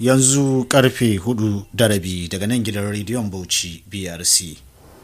yanzu karfe hudu da rabi daga nan gidan rediyon bauchi brc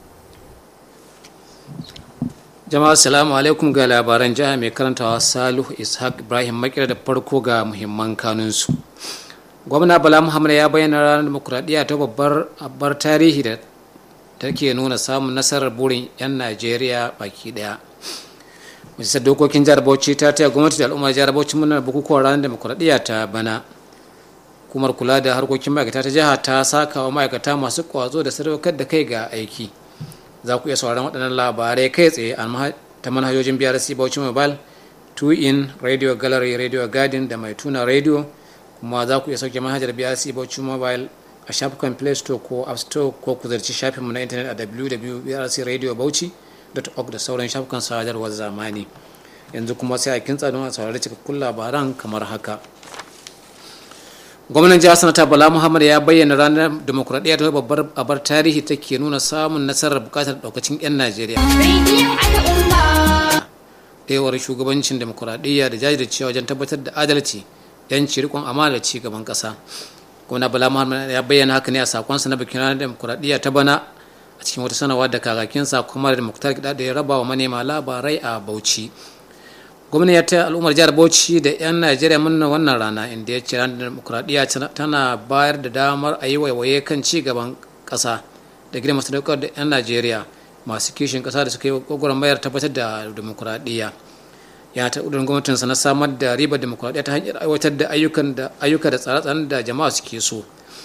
jama'a salamu alaikum ga labaran jiha mai karantawa salihu ishaq ibrahim makira da farko ga muhimman kanunsu gwamna bala muhammad ya bayyana ranar demokuraɗiyya ta babbar abbar tarihi da take nuna samun nasarar burin 'yan najeriya baki daya majalisar dokokin jihar bauchi ta taya gwamnati da al'ummar jihar bauchi murnar bukukuwan ranar demokuraɗiyya ta bana hukumar kula da harkokin ma'aikata ta jiha ta saka wa ma'aikata masu kwazo da sadaukar da kai ga aiki za ku iya sauran waɗannan labarai kai tsaye ta manhajojin brc bauchi mobile 2 in radio gallery radio garden da mai tuna radio kuma za ku iya sauke manhajar brc bauchi mobile a shafukan play store ko app store ko ku zarci shafinmu na intanet a www.brcradiobauchi.org da sauran shafukan sadarwar zamani yanzu kuma sai a kintsa don a saurari cikakkun labaran kamar haka gwamnan jihar sanata bala muhammad ya bayyana ranar demokuraɗiyya ta babbar abar tarihi take nuna samun nasarar bukatar daukacin 'yan najeriya ɗayawar shugabancin demokuraɗiyya da jajircewa wajen tabbatar da adalci yanci rikon amana da ci gaban ƙasa gwamna bala muhammad ya bayyana haka ne a sakonsa na bikin ranar demokuraɗiyya ta bana a cikin wata sanarwa da kakakinsa kuma da muktar gida da ya raba wa manema labarai a bauchi gwamna ya taya al'ummar jihar bauchi da 'yan najeriya murna wannan rana inda ya ce ranar demokuraɗiyya tana bayar da damar a yi waiwaye kan ci gaban ƙasa da gidan masu daukar da 'yan najeriya masu kishin ƙasa da suka yi gwagwarmayar tabbatar da demokuraɗiyya ya ta ƙudurin gwamnatinsa na samar da ribar demokuraɗiyya ta hanyar aiwatar da ayyuka da tsare-tsaren da jama'a suke so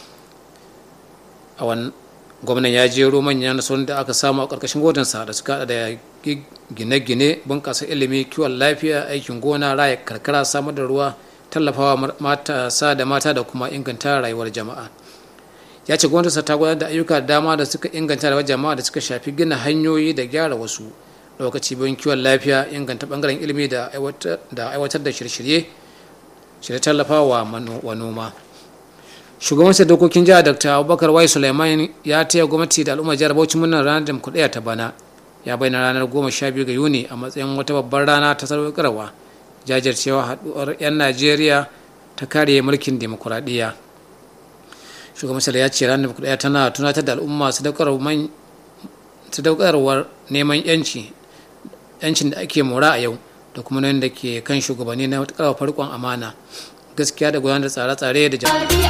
a wannan gwamnan ya jero manyan nasarorin da aka samu a ƙarƙashin gwamnatinsa da suka da gine-gine bunƙasa ilimi kiwon lafiya aikin gona raya karkara samar da ruwa tallafawa matasa da mata da kuma inganta rayuwar jama'a ya ce gwamnatinsa ta gudanar da ayyuka da dama da suka inganta rayuwar jama'a da suka shafi gina hanyoyi da gyara wasu lokaci bayan kiwon lafiya inganta bangaren ilimi da aiwatar da shirye-shirye shirye tallafawa wa noma shugaban sai dokokin jihar dr abubakar wai suleiman ya taya gwamnati da al'ummar jihar bauchi murnar ranar demokuraɗiyya ta bana ya bayyana ranar goma sha biyu ga yuni a matsayin wata babbar rana ta sadaukarwa jajircewa haɗuwar 'yan najeriya ta kare mulkin demokuraɗiyya shugaban sai ya ce ranar demokuraɗiyya tana tunatar da al'umma sadaukarwar neman yanci yancin da ake mora a yau da kuma nan da ke kan shugabanni na karfafa rikon amana gaskiya da gudanar da tsare-tsare da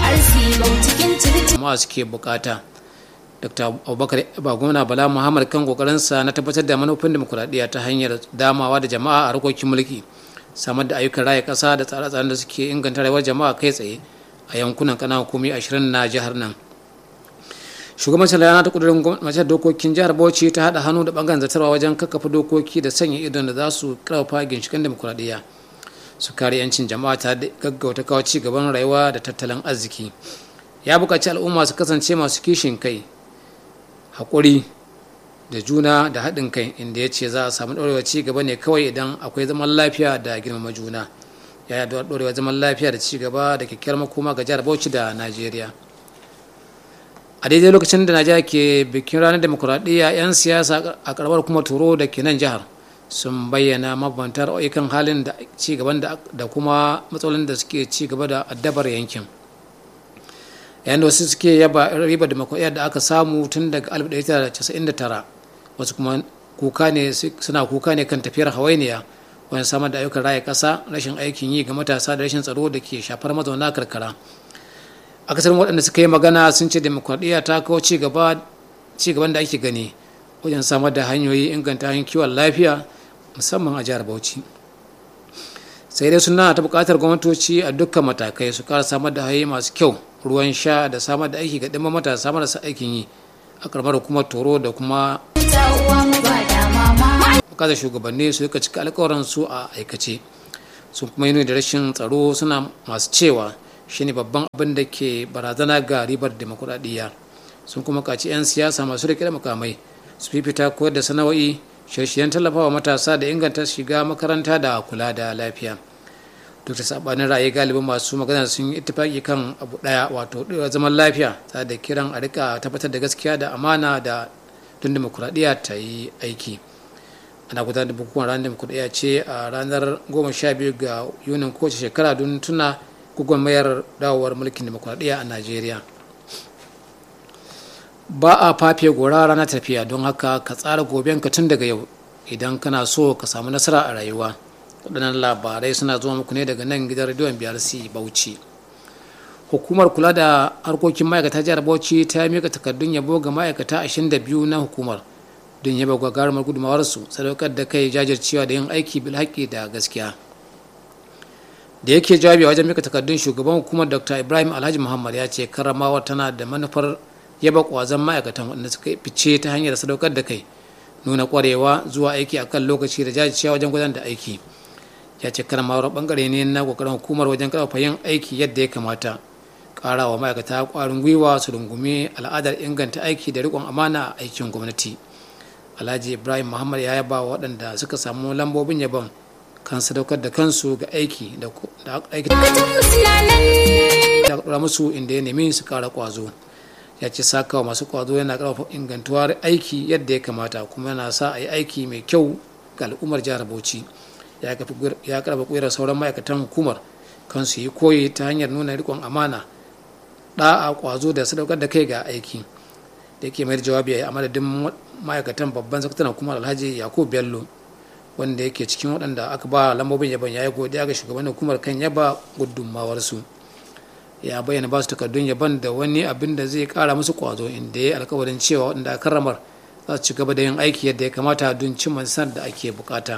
jama'a suke bukata dr abubakar ba gwamna bala muhammad kan kokarinsa na tabbatar da manufofin demokuraɗiyya ta hanyar damawa da jama'a a harkokin mulki samar da ayyukan raya ƙasa da tsare-tsaren da suke inganta rayuwar jama'a kai tsaye a yankunan ƙananan hukumi ashirin na jihar nan shugaban salana ta kudurin gwamnatin dokokin jihar bauchi ta haɗa hannu da bangaren zartarwa wajen kakkafa dokoki da sanya idon da za su karfafa ginshikan demokuraɗiyya su kare 'yancin jama'a ta gaggauta kawo ci gaban rayuwa da tattalin arziki ya buƙaci al'umma su kasance masu kishin kai haƙuri da juna da haɗin kai inda ya ce za a samu ɗorewa ci gaba ne kawai idan akwai zaman lafiya da girmama juna ya yi ɗorewa zaman lafiya da ci gaba da kyakkyawar makoma ga jihar bauchi da najeriya a daidai lokacin da najeriya ke bikin ranar demokuraɗiyya 'yan siyasa a karamar kuma turo da ke nan jihar sun bayyana mabambantar ayyukan halin da ci gaban da kuma matsalolin da suke ci gaba da addabar yankin yayin da wasu suke yaba ribar demokuraɗiyya da aka samu tun daga 1999 wasu kuma kuka ne suna kuka ne kan tafiyar hawainiya wajen samar da ayyukan raya ƙasa rashin aikin yi ga matasa da rashin tsaro da ke shafar mazauna karkara akasarin waɗanda suka yi magana sun ce demokuraɗiyya ta kawo ci gaban da ake gani wajen samar da hanyoyi inganta hanyoyin kiwon lafiya musamman a jihar bauchi sai dai suna ta buƙatar gwamnatoci a dukkan matakai su ƙara samar da hanyoyi masu kyau ruwan sha da samar da aiki ga ɗimma matasa marasa aikin yi a ƙaramar hukumar toro da kuma buƙatar shugabanni su rika cika alƙawarin su a aikace sun kuma yi da rashin tsaro suna masu cewa shine babban abin da ke barazana ga ribar demokuraɗiyya sun kuma kaci 'yan siyasa masu riƙe da makamai su fifita koyar da sana'o'i shirye-shiryen tallafawa matasa da inganta shiga makaranta da kula da lafiya duk da sabanin ra'ayi galibin masu magana sun yi ittifaki kan abu daya wato zaman lafiya tare da kiran a rika tabbatar da gaskiya da amana da don demokuraɗiyya ta yi aiki ana gudanar da bukukuwan ranar demokuraɗiyya ce a ranar 12 ga yunin kowace shekara don tuna gwagwarmayar dawowar mulkin demokuraɗiyya a najeriya ba a fafe gora ranar tafiya don haka ka tsara gobenka tun daga yau idan kana so ka samu nasara a rayuwa waɗannan labarai suna zuwa muku ne daga nan gidan rediyon brc bauchi hukumar kula da harkokin ma'aikata jihar bauchi ta mika takardun yabo ga ma'aikata 22 na hukumar don yaba gagarumar gudumawarsu sadaukar da kai jajircewa da yin aiki bilhaƙi da gaskiya da yake jawabi a wajen mika takardun shugaban hukumar dr ibrahim alhaji muhammad ya ce karamawa tana da manufar yaba kwazon ma'aikatan waɗanda suka fice ta hanyar sadaukar da kai nuna kwarewa zuwa aiki a kan lokaci da jajircewa wajen gudanar da aiki ya ce karamawar bangare ne na kokarin hukumar wajen karfafa yin aiki yadda ya kamata ƙara wa ma'aikata ƙwarin gwiwa su rungumi al'adar inganta aiki da riƙon amana a aikin gwamnati alhaji ibrahim muhammad ya yaba waɗanda suka samu lambobin yabon kan sadaukar da kansu ga aiki da aiki da musu inda ya nemi su kara kwazo ya ce sakawa masu kwazo yana karfafa ingantuwar aiki yadda ya kamata kuma yana sa a yi aiki mai kyau ga al'ummar jihar bauchi ya karfafa kuyar sauran ma'aikatan hukumar kan su yi koyi ta hanyar nuna rikon amana da'a kwazo da sadaukar da kai ga aiki da yake mai jawabi a madadin ma'aikatan babban sakataren hukumar alhaji yakubu bello wanda yake cikin waɗanda aka ba lambobin yaban ya yi godiya ga shugaban hukumar kan yaba gudunmawarsu ya bayyana ba su takardun yaban da wani abin da zai kara musu kwazo inda ya yi alkawarin cewa waɗanda aka ramar za su ci gaba da yin aiki yadda ya kamata don cimma nasarar da ake bukata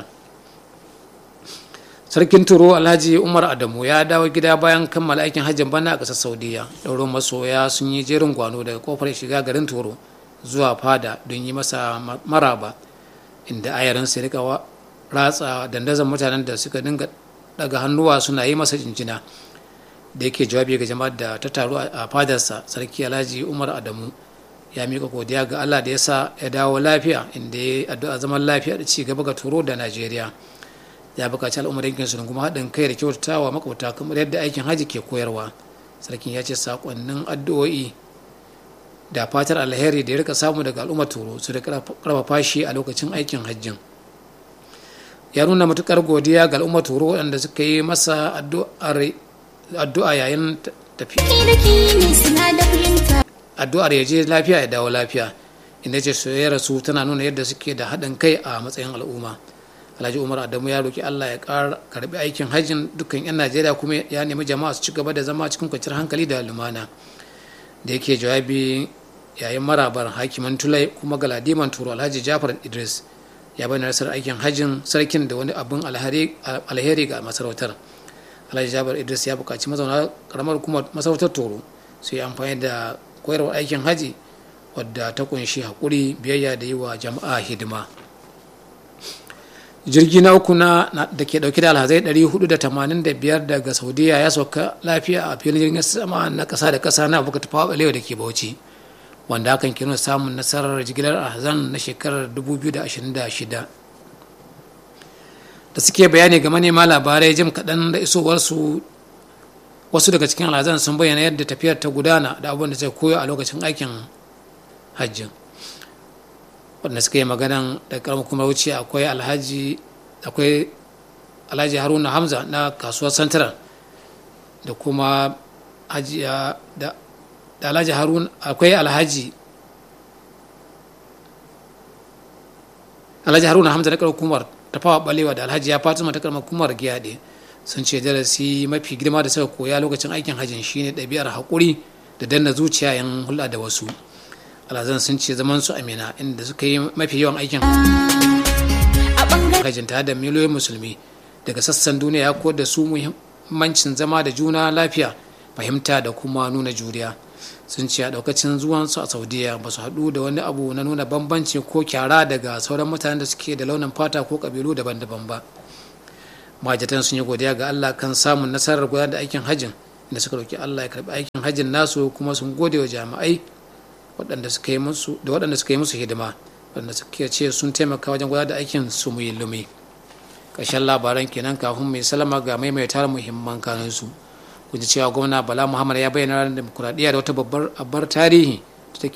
sarkin turo alhaji umar adamu ya dawo gida bayan kammala aikin hajjin bana a ƙasar saudiya ɗaurin masoya sun yi jerin gwano daga kofar shiga garin turo zuwa fada don yi masa maraba inda ayarin sai rika ratsa dandazon mutanen da suka dinga daga hannuwa suna yi masa jinjina da yake jawabi ga jama'ar da ta taru a fadarsa sarki alhaji umar adamu ya mika godiya ga allah da ya sa ya dawo lafiya inda ya addu'a zaman lafiya da ci gaba ga turo da najeriya ya buƙaci al'ummar yankin su kuma haɗin kai da kyautatawa makwabta kamar yadda aikin hajji ke koyarwa sarkin ya ce sakonnin addu'o'i da fatar alheri da ya rika samu daga al'ummar turo su da karfafa shi a lokacin aikin hajjin ya nuna matukar godiya ga al'ummar turo waɗanda suka yi masa addu'a yayin tafiya addu'ar ya je lafiya ya dawo lafiya inda ce soyayyar su tana nuna yadda suke da haɗin kai a matsayin al'umma alhaji umar adamu ya roki allah ya karbi aikin hajjin dukkan 'yan najeriya kuma ya nemi jama'a su ci gaba da zama cikin kwanciyar hankali da lumana da yake jawabi yayin marabar hakiman tulai kuma galadiman turo alhaji jafar idris ya bayyana rasar aikin hajjin sarkin da wani abin alheri ga masarautar alhaji jafar idris ya buƙaci mazauna karamar kuma masarautar toro su yi amfani da koyarwar aikin haji wadda ta kunshi haƙuri biyayya da yi wa jama'a hidima jirgi na uku na da ke dauke da alhazai 485 daga saudiya ya sauka lafiya a filin jirgin sama na kasa da kasa na abuka tafawa balewa da ke bauchi wanda hakan ke nuna samun nasarar jigilar alhazan na shekarar 2026 da suke bayani ga manema labarai jim kaɗan da isowarsu wasu daga cikin alhazan sun bayyana yadda tafiyar ta gudana da abubuwan da zai koyo a lokacin aikin hajjin wanda suka yi maganan da karamar kuma wuce akwai alhaji akwai alhaji haruna hamza na kasuwar central da kuma hajiya da alhaji haruna akwai alhaji alhaji haruna hamza na karamar hukumar tafawa balewa da alhaji ya fatima ta karamar hukumar giyade sun ce darasi mafi girma da suka koya lokacin aikin hajjin shine ɗabi'ar haƙuri da danna zuciya yan hulɗa da wasu alhazan sun ce zaman su amina inda suka yi mafi yawan aikin hajjin tare da miliyoyin musulmi daga sassan duniya ko da su muhimmancin zama da juna lafiya fahimta da kuma nuna juriya sun ce a daukacin zuwansu a saudiya ba su haɗu da wani abu na nuna bambanci ko kyara daga sauran mutanen da suke da launin fata ko ƙabilu daban-daban ba mahajjatan sun yi godiya ga allah kan samun nasarar gudanar da aikin hajjin inda suka roki allah ya karbi aikin hajjin nasu kuma sun gode wa jami'ai waɗanda suka yi musu da waɗanda suka yi musu hidima waɗanda suka ce sun taimaka wajen gudanar da aikin su mu lumi ƙarshen labaran kenan kafin mai salama ga maimaita muhimman kanunsu kun ji cewa gwamna bala muhammad ya bayyana ranar demokuraɗiyya da wata babbar abar tarihi